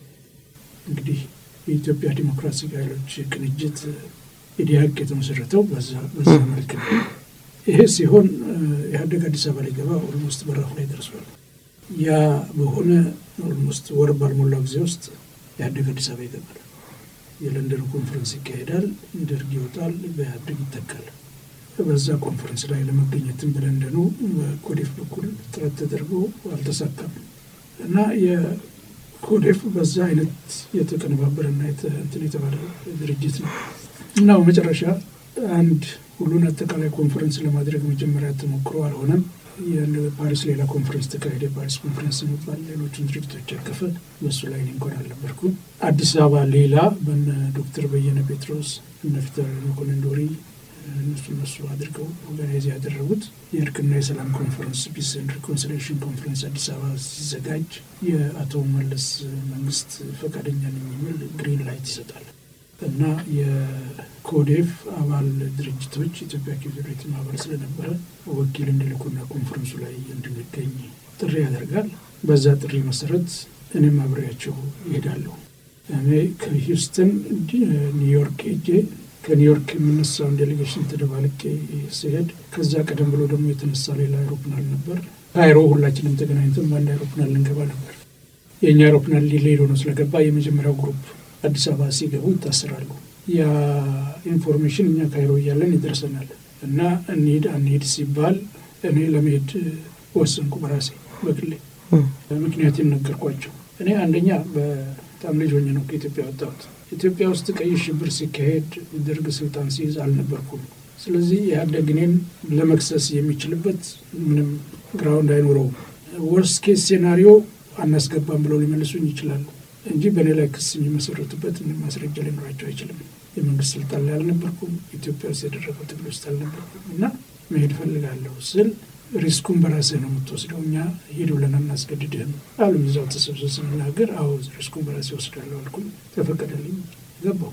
እንግዲህ የኢትዮጵያ ዲሞክራሲ ኃይሎች ቅንጅት ኢዲያቅ የተመሰረተው በዛ መልክ ነው። ይሄ ሲሆን ኢህአዴግ አዲስ አበባ ሊገባ ኦልሞስት በራፉ ላይ ደርሷል። ያ በሆነ ኦልሞስት ወር ባልሞላው ጊዜ ውስጥ ኢህአዴግ አዲስ አበባ ይገባል። የለንደኑ ኮንፈረንስ ይካሄዳል፣ ደርግ ይወጣል፣ በኢህአዴግ ይተካል። በዛ ኮንፈረንስ ላይ ለመገኘትም በለንደኑ በኮዴፍ በኩል ጥረት ተደርጎ አልተሳካም። እና የኮዴፍ በዛ አይነት የተቀነባበረና እንትን የተባለ ድርጅት ነው እና በመጨረሻ አንድ ሁሉን አጠቃላይ ኮንፈረንስ ለማድረግ መጀመሪያ ተሞክሮ አልሆነም። ፓሪስ ሌላ ኮንፈረንስ ተካሄደ። የፓሪስ ኮንፈረንስ የሚባል ሌሎችን ድርጅቶች ያቀፈ በሱ ላይ እኔ እንኳን አልነበርኩም። አዲስ አበባ ሌላ በነ ዶክተር በየነ ጴጥሮስ እነ ፊታውራሪ መኮንን ዶሪ እነሱ እነሱ አድርገው ኦርጋናይዝ ያደረጉት የእርቅና የሰላም ኮንፈረንስ ፒስ ኤንድ ሪኮንሲሊዬሽን ኮንፈረንስ አዲስ አበባ ሲዘጋጅ የአቶ መለስ መንግስት ፈቃደኛ ነኝ የሚል ግሪን ላይት ይሰጣል እና የኮዴፍ አባል ድርጅቶች ኢትዮጵያ ኪዩሪቲ ማህበር ስለነበረ ወኪል እንዲልኩና ኮንፈረንሱ ላይ እንድንገኝ ጥሪ ያደርጋል። በዛ ጥሪ መሰረት እኔም አብሬያቸው ይሄዳለሁ። እኔ ከሂውስተን ኒውዮርክ ሄጄ ከኒውዮርክ የሚነሳውን ዴሌጌሽን ተደባልቄ ሲሄድ ከዛ ቀደም ብሎ ደግሞ የተነሳ ሌላ አይሮፕላን ነበር። ካይሮ ሁላችንም ተገናኝተን በአንድ አይሮፕላን ልንገባ ነበር። የእኛ አይሮፕላን ሊሌድ ሆኖ ስለገባ የመጀመሪያው ግሩፕ አዲስ አበባ ሲገቡ ይታሰራሉ። ያ ኢንፎርሜሽን እኛ ካይሮ እያለን ይደርሰናል እና እንሂድ አንሂድ ሲባል እኔ ለመሄድ ወሰንኩ በራሴ በግሌ። ምክንያቱም ነገርኳቸው። እኔ አንደኛ በጣም ልጅ ሆኜ ነው ከኢትዮጵያ ወጣሁት። ኢትዮጵያ ውስጥ ቀይ ሽብር ሲካሄድ ደርግ ስልጣን ሲይዝ አልነበርኩም። ስለዚህ ኢህአዴግ እኔን ለመክሰስ የሚችልበት ምንም ግራውንድ አይኖረውም። ወርስ ኬስ ሴናሪዮ አናስገባም ብለው ሊመልሱኝ ይችላሉ እንጂ በእኔ ላይ ክስ የሚመሰረቱበት ምንም ማስረጃ ሊኖራቸው አይችልም። የመንግስት ስልጣን ላይ አልነበርኩም። ኢትዮጵያ ውስጥ የደረገው ትግል ውስጥ አልነበርኩም እና መሄድ ፈልጋለሁ ስል ሪስኩን በራስህ ነው የምትወስደው፣ እኛ ሂድ ብለን አናስገድድህም አሉ። እዛው ተሰብሰብ ስንናገር አዎ ሪስኩን በራስህ ወስዳለሁ አልኩኝ። ተፈቀደልኝ። ገባሁ።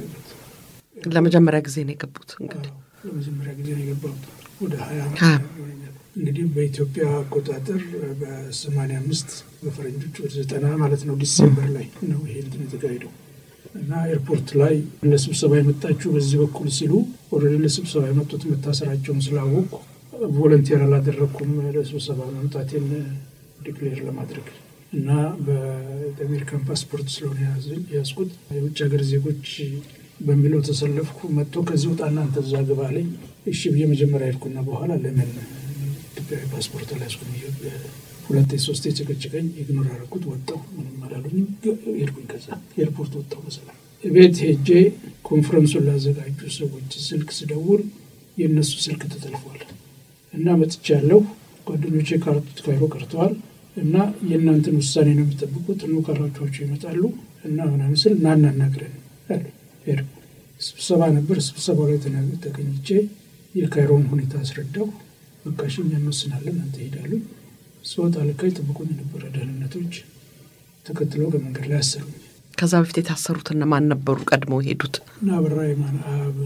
ለመጀመሪያ ጊዜ ነው የገቡት። እንግዲህ ለመጀመሪያ ጊዜ ነው የገባሁት። ወደ ሀያ ዓመት ይሆነኛል። እንግዲህ በኢትዮጵያ አቆጣጠር በሰማንያ አምስት በፈረንጆች ወደ ዘጠና ማለት ነው ዲሴምበር ላይ ነው ይሄ እንትን የተካሄደው እና ኤርፖርት ላይ ለስብሰባ የመጣችሁ በዚህ በኩል ሲሉ ኦልሬዲ ለስብሰባ የመጡት መታሰራቸውን ስላወቁ ቮለንቴር አላደረግኩም ለስብሰባ መምጣቴን ዲክሌር ለማድረግ እና በአሜሪካን ፓስፖርት ስለሆነ የያዝኩት የውጭ ሀገር ዜጎች በሚለው ተሰለፍኩ። መጥቶ ከዚህ ውጣ እናንተ እዛ ግባ አለኝ። እሺ ብዬ መጀመሪያ ሄድኩና በኋላ ለምን ኢትዮጵያዊ ፓስፖርት አልያዝኩም ሁለቴ ሶስቴ ጭቅጭቀኝ ኢግኖር አደረኩት። ወጣሁ። ምንም አላሉኝም። ሄድኩኝ። ከዛ ኤርፖርት ወጣሁ በሰላም ቤት ሄጄ ኮንፈረንሱን ላዘጋጁ ሰዎች ስልክ ስደውል የእነሱ ስልክ ተጠልፏል እና መጥቻለሁ። ጓደኞቼ ካርቱት ካይሮ ቀርተዋል እና የእናንተን ውሳኔ ነው የሚጠብቁት። ኑ ካራቸኋቸው ይመጣሉ እና ምናምን ስል ና እናናግረን አሉ። ሄድኩ። ስብሰባ ነበር። ስብሰባው ላይ ተገኝቼ የካይሮን ሁኔታ አስረዳሁ። በቃ እሺ እኛ እንወስናለን፣ አንተ ሄዳሉ። ስወጣ ልካ የጠብቁኝ የነበረ ደህንነቶች ተከትለው ከመንገድ ላይ አሰሩኝ። ከዛ በፊት የታሰሩት እነማን ነበሩ? ቀድመው ሄዱት እና አበራ የማን አብ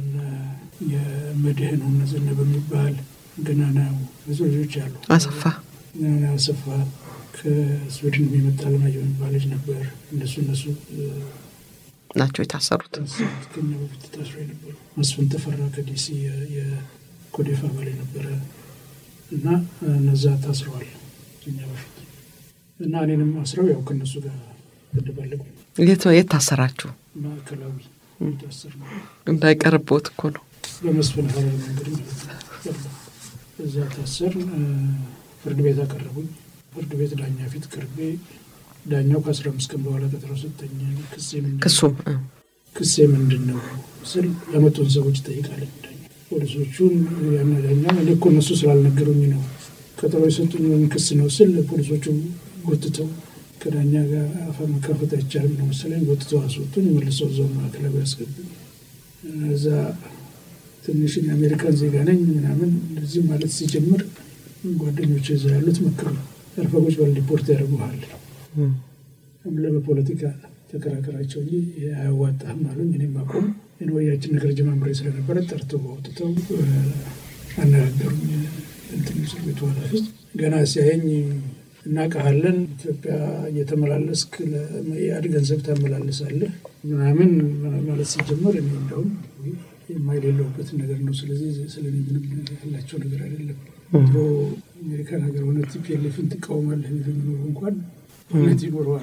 የመድህን እነ ዘነበ የሚባል ገናናው ብዙ ልጆች አሉ። አሰፋ ገናና አሰፋ ከስዊድን የሚመጣ ለማየሁ የሚባል ልጅ ነበር። እነሱ እነሱ ናቸው የታሰሩት። ከኛ በፊት ታስሮ የነበሩ መስፍን ተፈራ ከዲሲ የኮዴፍ አባል የነበረ እና እነዛ ታስረዋል ከኛ በፊት እና እኔንም አስረው ያው ከእነሱ ጋር ተደባለቁ። የት የት ታሰራችሁ? ማዕከላዊ ታሰር ነው እንዳይቀርቦት እኮ ነው። በመስፍን ሀረር መንገድ ማለት ነው። እዛ ታሰር ፍርድ ቤት አቀረቡኝ። ፍርድ ቤት ዳኛ ፊት ቅርቤ ዳኛው ከአስራ አምስት ቀን በኋላ ቀጠሮ ሰጠኝ። ክሴ ምንድን ክሱም ክሴ ምንድን ነው ስል ያመጡን ሰዎች ጠይቃለኝ። ዳኛ ፖሊሶቹን ያና ዳኛ እኔ እኮ እነሱ ስላልነገሩኝ ነው ቀጠሮ የሰጡኝ ምን ክስ ነው ስል ፖሊሶቹ ጎትተው ከዳኛ ጋር አፋ መካፈት አይቻልም ነው መሰለኝ ጎትተው አስወጡኝ። መልሰው እዛው ማዕከላዊ ያስገቡኝ። እዛ ትንሽ የአሜሪካን ዜጋ ነኝ ምናምን እንደዚህ ማለት ሲጀምር ጓደኞች እዛ ያሉት መክሩ አርፈጎች ባል ሪፖርት ያደርጉሃል ምለ በፖለቲካ ተከራከራቸው እንጂ አያዋጣህም አሉኝ። እኔም አቆም ወያችን ነገር ጀማምሬ ስለነበረ ጠርተው አውጥተው አነጋገሩኝ። እንትን እስር ቤቱ ኃላፊ ገና ሲያየኝ እናውቅሃለን፣ ኢትዮጵያ እየተመላለስክ ለመኢአድ ገንዘብ ታመላልሳለህ ምናምን ማለት ሲጀመር እኔ እንደውም የማይሌለውበት ነገር ነው። ስለዚህ ስለ ምንም ያላቸው ነገር አይደለም። ድሮ አሜሪካን ሀገር ሆነ ቲፒኤልኤፍን ትቃወማለህ የሚል የሚኖሩ እንኳን እውነት ይኖረዋል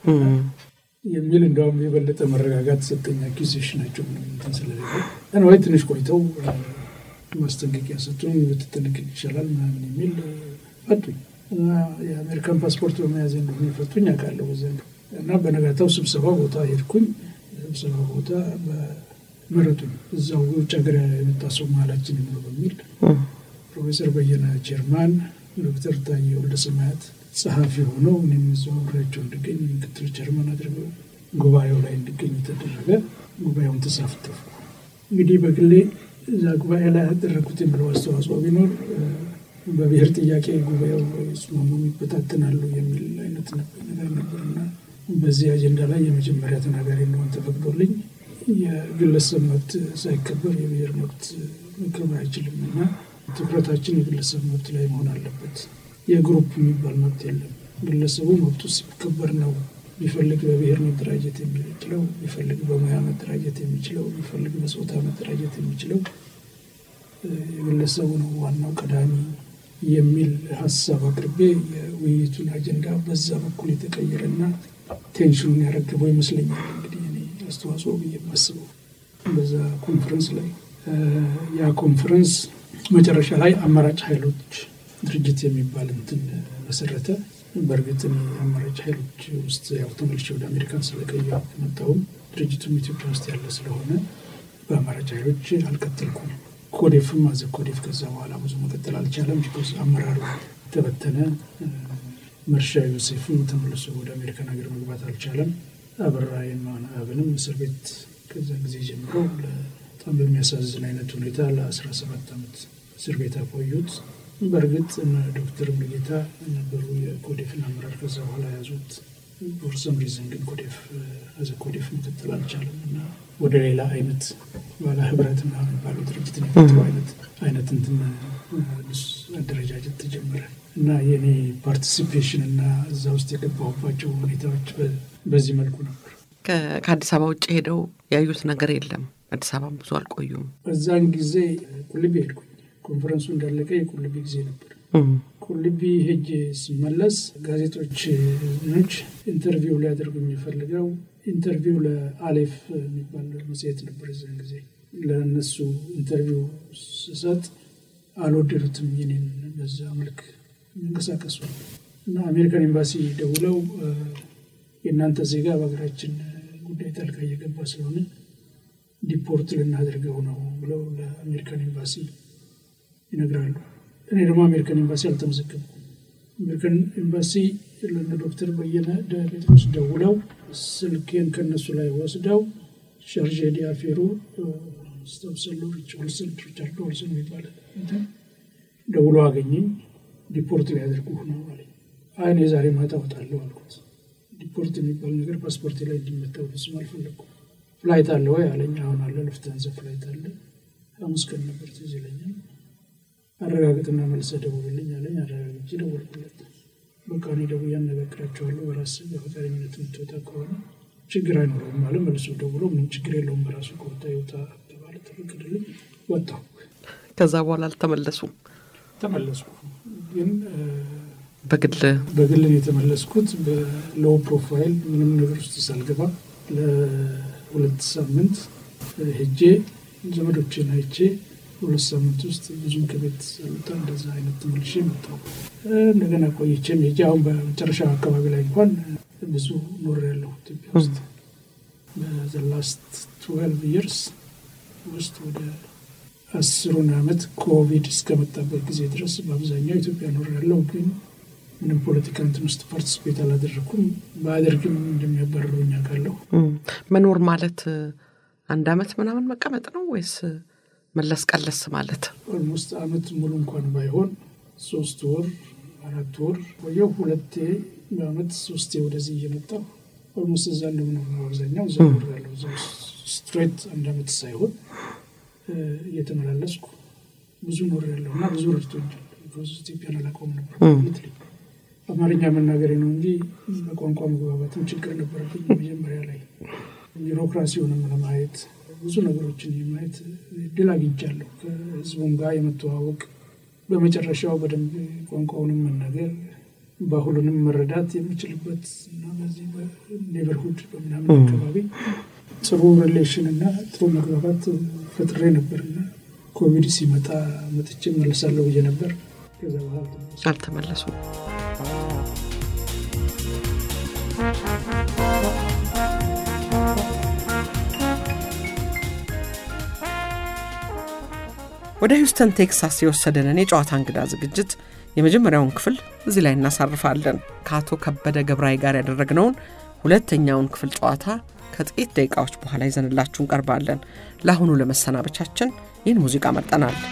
የሚል እንደውም የበለጠ መረጋጋት ሰጠኝ። አኪዜሽናቸው ምንም እንትን ስለሌለ አንዋይ ትንሽ ቆይተው ማስጠንቀቂያ ሰጡኝ። ብትጠነቀቅ ይቻላል ምናምን የሚል አጡኝ። እና የአሜሪካን ፓስፖርት በመያዝ እንደሆነ የፈቱኝ አውቃለሁ። በዚያ እና በነጋታው ስብሰባ ቦታ ሄድኩኝ። ስብሰባ ቦታ መረጡኝ። እዛው ውጭ ሀገር የመጣ ሰው መሀላችን ይኑር በሚል ፕሮፌሰር በየነ ጀርማን፣ ዶክተር ታዬ ወልደሰማያት ጸሐፊ ሆነው እኔም እዛው አብሬያቸው እንድገኝ ምክትል ጀርመን አድርገው ጉባኤው ላይ እንድገኝ ተደረገ። ጉባኤውን ተሳተፍኩ። እንግዲህ በግሌ እዛ ጉባኤ ላይ ያደረግኩት የምለው አስተዋጽኦ ቢኖር በብሔር ጥያቄ ጉባኤው ስማሙ ይበታተናሉ የሚል አይነት ነገር ነበርና በዚህ አጀንዳ ላይ የመጀመሪያ ተናጋሪ እንደሆን ተፈቅዶልኝ የግለሰብ መብት ሳይከበር የብሔር መብት መከበር አይችልም እና ትኩረታችን የግለሰብ መብት ላይ መሆን አለበት። የግሩፕ የሚባል መብት የለም። ግለሰቡ መብቱ ሲከበር ነው ቢፈልግ በብሔር መደራጀት የሚችለው፣ ቢፈልግ በሙያ መደራጀት የሚችለው፣ ቢፈልግ በጾታ መደራጀት የሚችለው የግለሰቡ ነው ዋናው ቀዳሚ የሚል ሀሳብ አቅርቤ የውይይቱን አጀንዳ በዛ በኩል የተቀየረና ቴንሽኑን ያረገበው ይመስለኛል። እንግዲህ እኔ አስተዋጽኦ ብዬ የማስበው በዛ ኮንፈረንስ ላይ ያ ኮንፈረንስ መጨረሻ ላይ አማራጭ ኃይሎች ድርጅት የሚባል እንትን መሰረተ። በእርግጥ አማራጭ ኃይሎች ውስጥ ያው ተመልሼ ወደ አሜሪካን ስለቀየሁ መጣሁም ድርጅቱም ኢትዮጵያ ውስጥ ያለ ስለሆነ በአማራጭ ኃይሎች አልቀጠልኩም። ኮዴፍም አዘ ኮዴፍ ከዛ በኋላ ብዙ መቀጠል አልቻለም። ቢኮዝ አመራሩ ተበተነ። መርሻ ዮሴፍም ተመልሶ ወደ አሜሪካን ሀገር መግባት አልቻለም። አበራ የማነ አብንም እስር ቤት ከዛ ጊዜ ጀምሮ በጣም በሚያሳዝን አይነት ሁኔታ ለአስራ ሰባት ዓመት እስር ቤት አቆዩት። በእርግጥ ዶክተር ሙሉጌታ ነበሩ የኮዴፍን አመራር ከዛ በኋላ ያዙት። ፎርሰም ሪዝን ግን ኮዴፍ አዘ ኮዴፍ መቀጠል አልቻለም እና ወደ ሌላ አይነት ባለ ህብረት ና የሚባለው ድርጅት የፈጥሮ አይነት አይነት እንትን አደረጃጀት ተጀመረ እና የኔ ፓርቲሲፔሽን እና እዛ ውስጥ የገባሁባቸው ሁኔታዎች በዚህ መልኩ ነበር። ከአዲስ አበባ ውጭ ሄደው ያዩት ነገር የለም? አዲስ አበባ ብዙ አልቆዩም። በዛን ጊዜ ቁልቢ ሄድኩኝ። ኮንፈረንሱ እንዳለቀ የቁልቢ ጊዜ ነበር። ቁልቢ ሄጅ ስመለስ ጋዜጦች ኖች ኢንተርቪው ሊያደርጉ የሚፈልገው ኢንተርቪው ለአሌፍ የሚባል መጽሔት ነበር። እዚያን ጊዜ ለእነሱ ኢንተርቪው ስሰጥ አልወደዱትም የኔን በዛ መልክ መንቀሳቀሱ እና አሜሪካን ኤምባሲ ደውለው የእናንተ ዜጋ በሀገራችን ጉዳይ ጣልቃ እየገባ ስለሆነ ዲፖርት ልናደርገው ነው ብለው ለአሜሪካን ኤምባሲ ይነግራሉ። እኔ ደግሞ አሜሪካን ኤምባሲ አልተመዘገብኩም። አሜሪካን ኤምባሲ ለነ ዶክተር በየነ ጴጥሮስ ደውለው ስልኬን ከነሱ ላይ ወስደው ሸርዤ ዲያፌሩ ስተብሰሎ ሪች ኦልሰን ሪቻርድ ኦልሰን የሚባል ደውሎ አገኘኝ። ዲፖርት ሊያደርጉ ነው አለኝ። አይ እኔ ዛሬ ማታ እወጣለሁ አልኩት። ዲፖርት የሚባል ነገር ፓስፖርቴ ላይ እንዲመታ በፍጹም አልፈለግኩም። ፍላይት አለ ወይ አለኝ። አሁን አለ፣ ልፍታንዘ ፍላይት አለ። ሐሙስ ቀን ነበር ትዝ ይለኛል። አረጋግጥና መልሰህ ደውልልኝ አለኝ። አረጋግጬ ደወልኩለት። በቃ እኔ ደውዬ አነጋግራቸዋለሁ። በራስህ በፈቃደኝነት የምትወጣ ከሆነ ችግር አይኖረውም አለ። መልሶ ደውሎ ምንም ችግር የለውም በራሱ ከወጣ ይወጣ ተባለ። ተፈቀደልኝ። ወጣሁ። ከዛ በኋላ አልተመለሱም። ተመለስኩ ግን በግል በግል ነው የተመለስኩት። በሎው ፕሮፋይል ምንም ነገር ውስጥ ሳልገባ ለሁለት ሳምንት ሄጄ ዘመዶችን አይቼ ሁለት ሳምንት ውስጥ ብዙም ከቤት ሳልወጣ እንደዛ አይነት ተመልሼ መጣሁ። እንደገና ቆይቼም ሄጄ አሁን በመጨረሻ አካባቢ ላይ እንኳን ብዙ ኖሬያለሁ ኢትዮጵያ ውስጥ በዘላስት ትዌልቭ ይርስ ውስጥ ወደ አስሩን ዓመት ኮቪድ እስከመጣበት ጊዜ ድረስ በአብዛኛው ኢትዮጵያ ኖሬያለሁ ግን ምንም ፖለቲካ እንትን ውስጥ ፓርቲስፔት አላደረኩም። በአደርግም እንደሚያባርሩኝ አውቃለሁ። መኖር ማለት አንድ አመት ምናምን መቀመጥ ነው ወይስ መለስ ቀለስ ማለት? ኦልሞስት አመት ሙሉ እንኳን ባይሆን ሶስት ወር አራት ወር ቆየሁ። ሁለቴ በአመት ሶስቴ ወደዚህ እየመጣሁ ኦልሞስት እዛ እንደምኖር ነው አብዛኛው እዛ ኖሬያለሁ። እዛ ስትሬት አንድ አመት ሳይሆን እየተመላለስኩ ብዙ ኖሬያለሁ እና ብዙ ረድቶኛል። ኢትዮጵያን አላውቀውም ነበር ልትልኝ አማርኛ መናገሬ ነው እንጂ በቋንቋ መግባባትም ችግር ነበረብኝ። መጀመሪያ ላይ ቢሮክራሲውንም ለማየት ብዙ ነገሮችን የማየት እድል አግኝቻለሁ። ከህዝቡም ጋር የመተዋወቅ በመጨረሻው በደንብ ቋንቋውንም መናገር ባህሉንም መረዳት የምችልበት እና በዚህ በኔበርሁድ በምናምን አካባቢ ጥሩ ሪሌሽን እና ጥሩ መግባባት ፈጥሬ ነበርና ኮቪድ ሲመጣ መጥቼ መለሳለሁ ብዬ ነበር። ከዛ በኋላ አልተመለሱም። ወደ ሂውስተን ቴክሳስ የወሰደንን የጨዋታ እንግዳ ዝግጅት የመጀመሪያውን ክፍል እዚህ ላይ እናሳርፋለን። ከአቶ ከበደ ገብራይ ጋር ያደረግነውን ሁለተኛውን ክፍል ጨዋታ ከጥቂት ደቂቃዎች በኋላ ይዘንላችሁ እንቀርባለን። ለአሁኑ ለመሰናበቻችን ይህን ሙዚቃ መርጠናል።